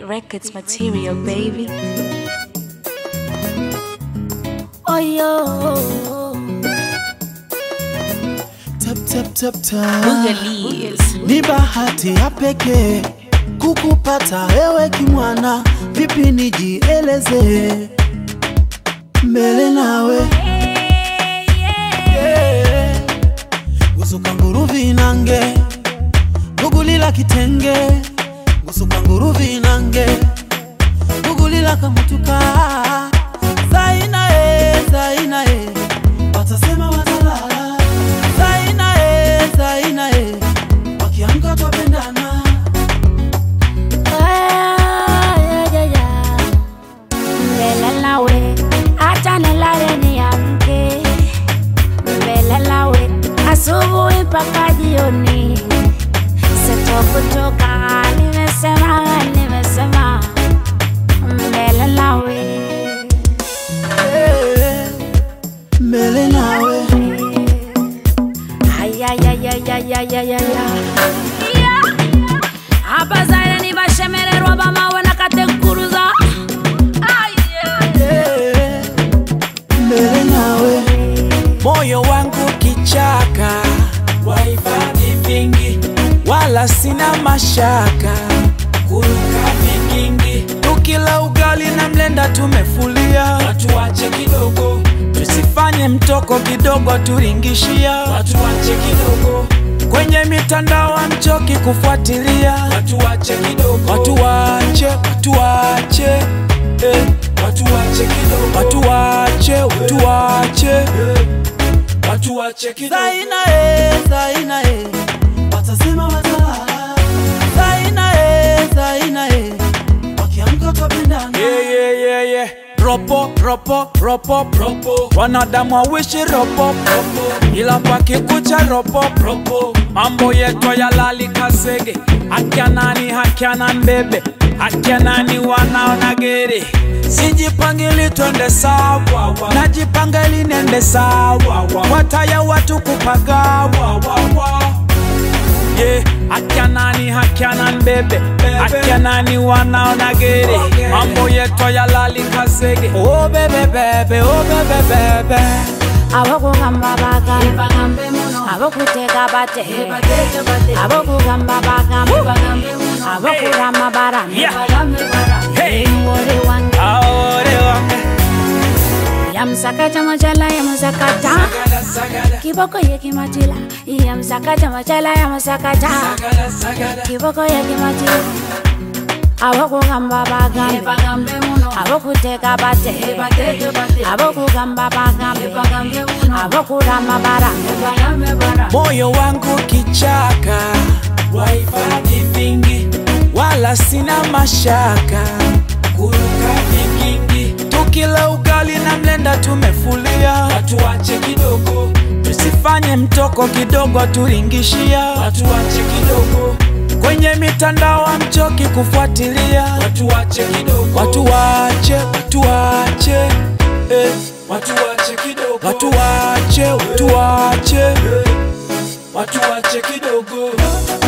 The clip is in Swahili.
Records material, baby. Oh yo, Tap, tap, tap, tap. Boogalies. Ni bahati ya pekee kukupata wewe kimwana, vipi nijieleze mbele nawe yeah. gusuka nguru vinange gugulila kitenge gusuka nguru vinange gugulila kamutuka zaina e zaina e watasema watalala zaina e zaina e wakiamka twapendana Ah, yeah, yeah, yeah. mbele nawe, acha nilale niamke mbele nawe, asubuhi mpaka jioni, sitokutoka. Nimesema, nimesema mbele nawe Eh, mbele nawe abazaire nibashemererwa bamawe nakatenkuruza Eh, mbele nawe moyo wangu kichaka wahifadhi vingi wala sina mashaka kuruka vikingi tukila ugali na mlenda tumefulia watu wache kidogo tusifanye mtoko kidogo turingishia watu wache kidogo kwenye mitandao amchoki kufuatilia watu wache kidogo watu wache watu wache eh. watu wache kidogo watu wache watu wache eh. watu wache kidogo zaina e zaina e watasema watalala zaina e zaina e wakiamka twapendana Yeah, yeah, yeah, yeah. Ropo, ropo, ropo, ropo. Wanadamu wawishi ropo, ropo. Ila pakikucha ropo, ropo. Mambo yetu ya lali kasege. Akia nani, akia nan bebe. Akia nani wanaona gere. Sijipangili twende sawa, najipanga ili nende sawa. Wataya watu kupagawa, yeah. Akia nani akia nan bebe akia nani wanaona gere mambo yetu ya lali kasege oh bebe bebe oh bebe bebe abokugamba bagambe abokuteka bate abokugamba bagambe abokurama barame hey ngori wange aore wange yamsakaja majala yamusakata sagada sagada kiboko yekimatila yamsakaja majala yamusakata sagada sagada kiboko yekimatila abokugamba bagambe abokuteka bate abokugamba bagambe abokurama barame moyo wangu kichaka wahifadhi vingi wala sina mashaka kuruka vikingi tukila ugali na mlenda tumefulia watu wache kidogo tusifanye mtoko kidogo turingishia watu wache kidogo kwenye mitandao amchoki kufuatilia watu wache kidogo watu wache watu wache eh. watu wache kidogo watu wache watu wache eh. watu wache kidogo